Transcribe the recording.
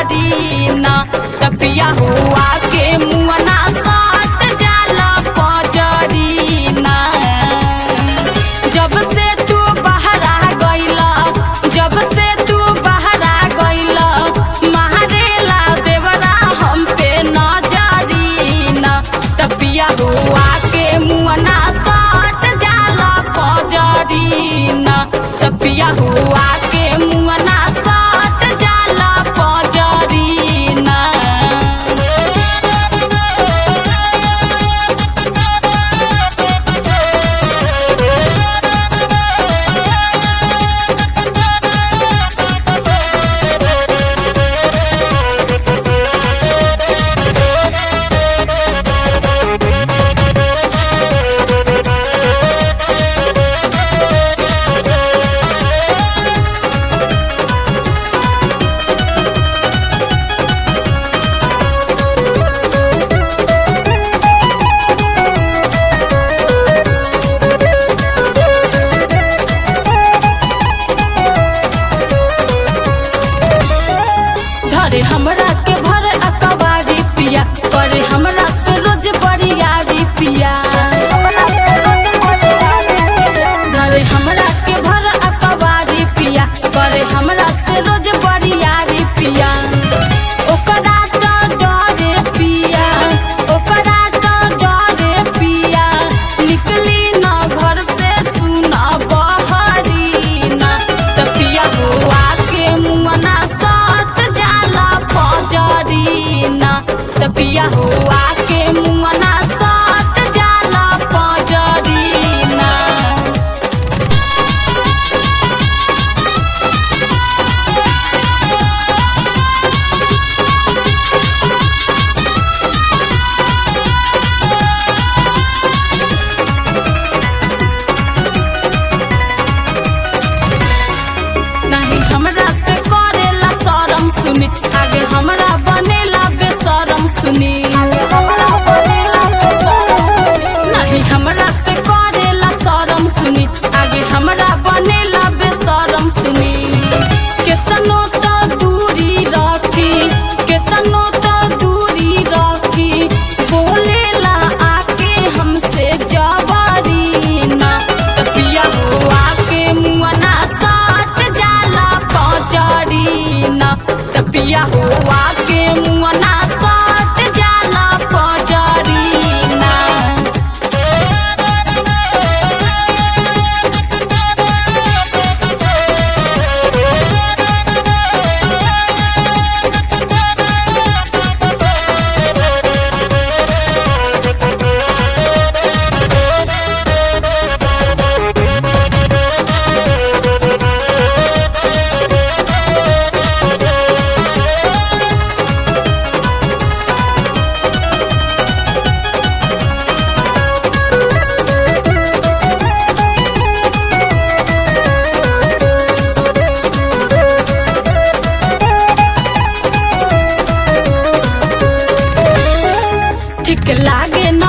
जरी ना तपिया हुआ के मुअना साट जाला पजरी ना जब से तू बहरा गइला जब से तू बहरा गइला मारेला देवरा हम पे नजरी ना तपिया हुआ के मुअना साट जाला पजरी ना तपिया हुआ के मुअना साट जाला पजरी ना धरे हमरा के भर अकबारी पिया करे हमरा से रोज बरियारी पिया धरे हमरा के भर अकबारी पिया करे हमरा से रोज बरियारी पिया ओकरा तो डरे पिया ओकरा तो डरे पिया निकली न घर से सुना बहरी ना तपिया हुआ के मुअना सट जाला पजरी ना तपिया हुआ के मुअना सट जाला पजरी ना नहीं हमरा से करेला शरम सुनी आगे हमरा बनेला बेशरम सुनी नहीं हमरा से करेला शरम सुनी आगे हमरा बनेला बेशरम सुनी केतनो तो दूरी रखी केतनो तो दूरी रखी बोलेला आके हमसे जवारी ना तपिया हुआ के मुअना साट जाला पजरी ना तपिया हुआ के मुअना साट जाला पजरी ना ठीक लागे न